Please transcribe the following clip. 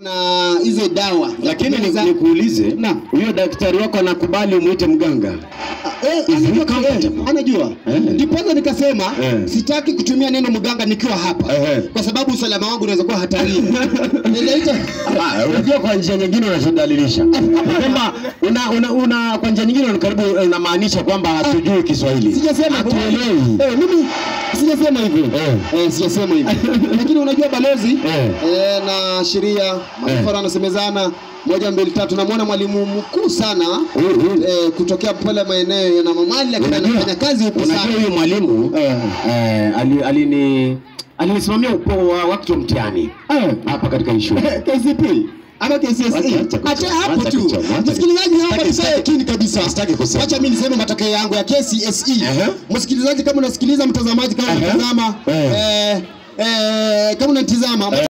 na hizo dawa za Lakini ni- kumeza. nikuulize, Naam. huyo daktari wako anakubali umwite mganga? Eh, Is he anajua, comfortable? eh, anajua. Eh. Ndiposa nikasema Eh. sitaki kutumia neno mganga nikiwa hapa Eh. kwa sababu usalama wangu unaweza kuwa hatarini. Niliita Ah, unajua kwa njia nyingine unashidalilisha kwamba una, una, una kwa njia nyingine karibu unamaanisha kwamba hatujui Kiswahili, sijasema hivyo. hatuelewi. Eh, mimi sijasema hivyo. Eh. Eh, sijasema hivyo. Lakini unajua balozi Eh. eh, na sheria mafara anasemezana moja mbili tatu. Namwona mwalimu mkuu sana Mhm. eh, kutokea pale maeneo ya Namamali, lakini Unajua- anafanya kazi huku Unajua sana. huyu mwalimu Eh. eh, ali- alini alinisimamia upo wa wakati wa mtihani Eh. hapa katika hii shule. KCP ama KCSE. Wacha- wacha kuchoma, Acha hapo wacha tu. kuchoma, wacha- Msikilizaji, hapa Sitaki- tukae sitaki- chini kabisa. sitaki kusema. Wacha mimi niseme matokeo yangu ya KCSE. Ehe. Msikilizaji, kama unasikiliza, mtazamaji kama Ehe. unatazama, Eh. eh, eh, kama unatizama